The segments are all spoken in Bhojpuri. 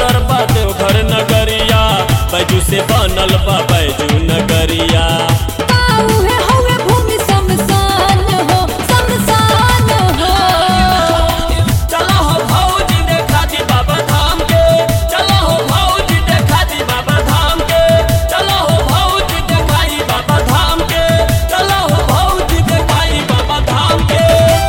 सुंदर बा देवघर नगरिया बैजू से बनल बा बैजू नगरिया काऊ है हवे भूमि शमशान हो शमशान हो चलो हो भौजी देखा दी बाबा धाम के चलो हो भौजी देखा दी बाबा धाम के चलो हो भौजी देखाई बाबा धाम के चलो हो भौजी देखाई बाबा धाम के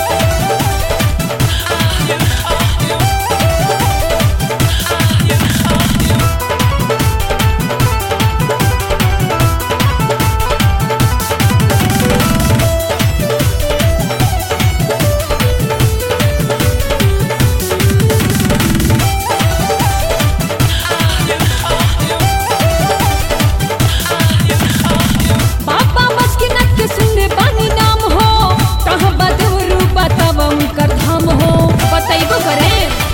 बाबा मस्किनत के सुनने पानी नाम हो कहाँ बदवरू बताव उनकर धाम हो बतैबो करे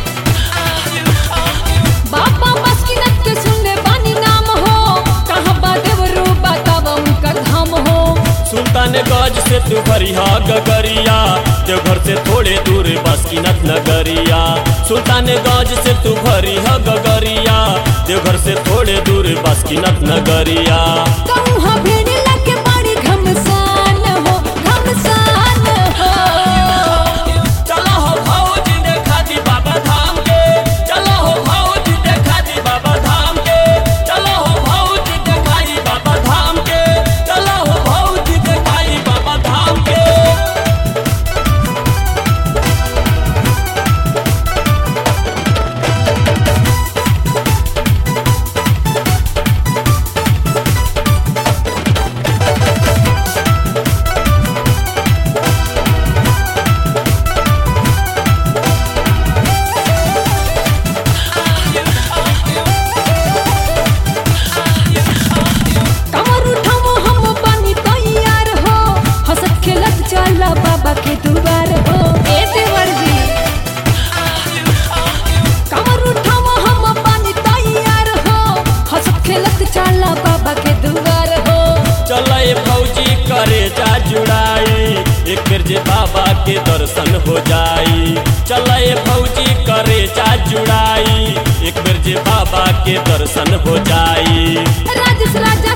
बाबा मस्किनत के सुनने पानी नाम हो कहाँ बदवरू बताव उनकर धाम हो सुल्तान गज से तू भरिया गगरिया देवघर से थोड़े दूर बासकीनाथ नगरिया सुल्तान गज से तू भरिया गगरिया देवघर से थोड़े दूर बासकीनाथ नगरिया कहूँ हाँ भीड़ लगे बड़ी घमसान हो घमसान हो चलो हो भौजी देखा दी बाबा धाम के चलो हो भौजी देखा दी बाबा धाम के चलो हो भौजी देखाई बाबा धाम के चलो हो भौजी देखाई बाबा धाम के कमर उठाओ हम बनी तैयार हो हंसत खेलत चला बाबा के दुआर हो ए देवर जी कमर उठाओ हम बनी तैयार हो हंसत खेलत चला बाबा के दुआर हो चले फौजी करे जा जुड़ाई एक बेर जे बाबा के दर्शन हो जाई चले फौजी करे जा जुड़ाई एक बेर जे बाबा के दर्शन हो जाई राजेश राजा